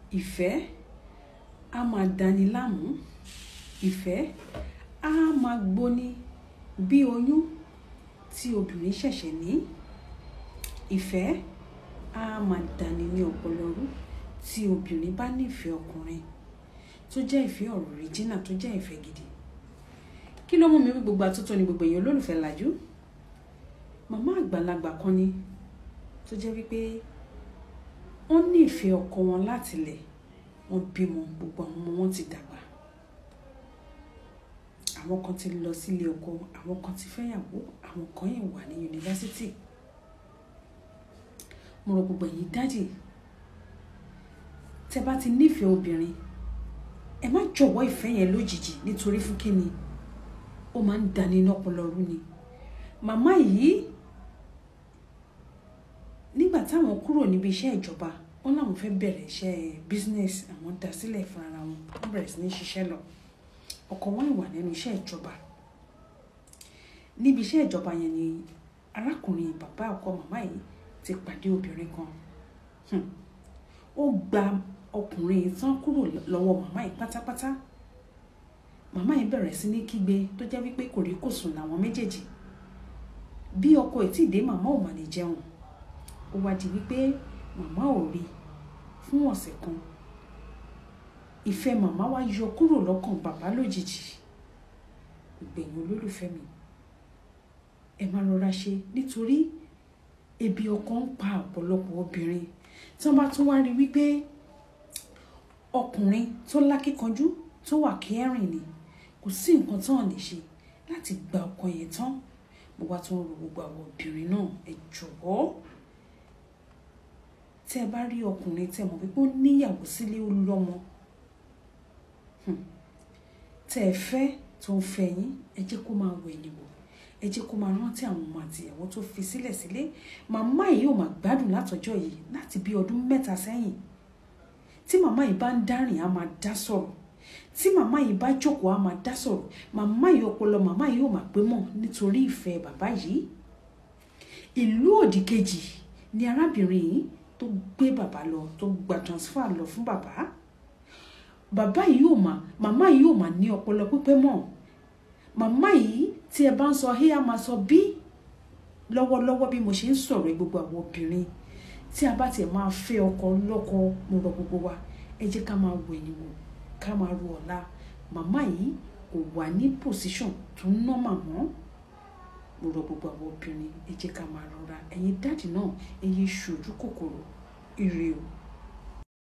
ìfẹ́ á máa dani láàmú ìfẹ́ á máa gbóni bí oyún tí obìnrin ṣẹ̀ṣẹ̀ ní ìfẹ́ á máa dani ní ọpọlọ rú tí obìnrin bá nífẹ̀ẹ́ ọkùnrin tó jẹ́ ìfẹ́ ọ̀ríjínà tó jẹ́ ìfẹ́ gidi kí ló mú mi wí gbogbo àtúntò ní gbogbo èèyàn olólùfẹ́ làjú màmá àgbàlagbà kan ni tó jẹ́ wípé wọ́n ní ìfẹ́ ọkọ wọn látilẹ̀ wọ́n bímọ gbogbo àwọn ọmọ wọn ti dàgbà àwọn kan ti lọ sílé ọkọ àwọn kan ti fẹ́yàwó àwọn kan yẹn wà ní yunifásitì mo rọ gbogbo ẹ̀yin dájì tẹ́ bá ti nífẹ̀ẹ́ obìnrin ẹ má jọ̀wọ́ ìfẹ́ yẹn lójijì nítorí fún kíni ó máa ń dani lọ́pọlọ rú ni màmá yìí nígbà táwọn kúrò níbi iṣẹ́ ìjọba wọn làwọn fẹ́ bẹ̀rẹ̀ iṣẹ́ business àwọn dá sílẹ̀ fún ara wọn wọ́n bẹ̀rẹ̀ sí ní ṣiṣẹ́ lọ ọkọ wọn ìwà nínú iṣẹ́ ìjọba níbi iṣẹ́ ìjọba yẹn ni arákùnrin bàbá ọkọ màmá yìí ti pàdé obìnrin kan ó gba ọkùnrin tán kúrò lọ́wọ́ màmá yìí pátápátá màmá yìí bẹ̀rẹ̀ sí ní kígbe tó jẹ́ wípé kò rí kò sùn làwọn méjèèjì bí ọkọ ẹ̀ tí ì dé màmá ò mà ní jẹun ó wá di wípé màmá ò rí fún ọ̀sẹ̀ kan ìfẹ́ màmá wá yọ kúrò lọ́kàn bàbá lójijì ìgbẹ̀yìn olólùfẹ́ mi ẹ máa rọra ṣe nítorí ebi ọkàn ń pa ọ̀pọ̀lọpọ̀ obìnrin tí wọ́n bá tún wá rí wípé ọkùnrin tó lákíkanjú tó wà kẹrin ni kò sí nǹkan tán lè ṣe láti gba ọkọ yẹn tán mo wá tún rò gbogbo àwọn obìnrin náà ẹ jọ̀wọ́ tẹ́ ẹ bá rí ọkùnrin tẹ́ mọ̀ wípé ó níyàwó sílé ó lọ́mọ tẹ́ ẹ fẹ́ tó ń fẹ́ yín ẹ jẹ́ kó máa wẹ̀ ni wò ẹ jẹ́ kó máa rántí àwọn ọmọ àti ìyàwó tó fi sílẹ̀ sílé màmá yìí ò máa gbádùn látọjọ́ yìí láti bí ọdún mẹ́ta sẹ́yìn tí màmá yìí bá ń dárìn á máa dá sọ̀rọ̀ tí màmá yìí bá jókòó á máa dá sọ̀rọ̀ màmá yìí ọpọlọ màmá yìí ò máa pé mọ́ nítorí ìfẹ́ bàbá yìí ìlú òdì kejì ni arábìnrin yìí tó gbé bàbá lọ tó gba transfer lọ fún bàbá bàbá yìí ò mà màmá yìí ò mà ní ọpọlọ pípẹ́ mọ́ màmá yìí tí ẹ bá ń sọ hé a máa sọ bí lọ́wọ́lọ́wọ́ bí mo ṣe ń sọ̀rọ̀ gbogbo àwọn obìnrin tí a bá tiẹ̀ máa fẹ́ ọkọ lọ́kọ mo rọ gbogbo wa ẹ jẹ́ ká máa wẹ̀ ni wò ká máa ru ọ̀la màmá yìí kò wà ní pòsíṣàn tó ń ná màmá mo rọ gbogbo àwọn obìnrin ẹ jẹ́ ká máa rọra ẹ̀yin dáàdì náà ẹ yé ṣojú kòkòrò ire o.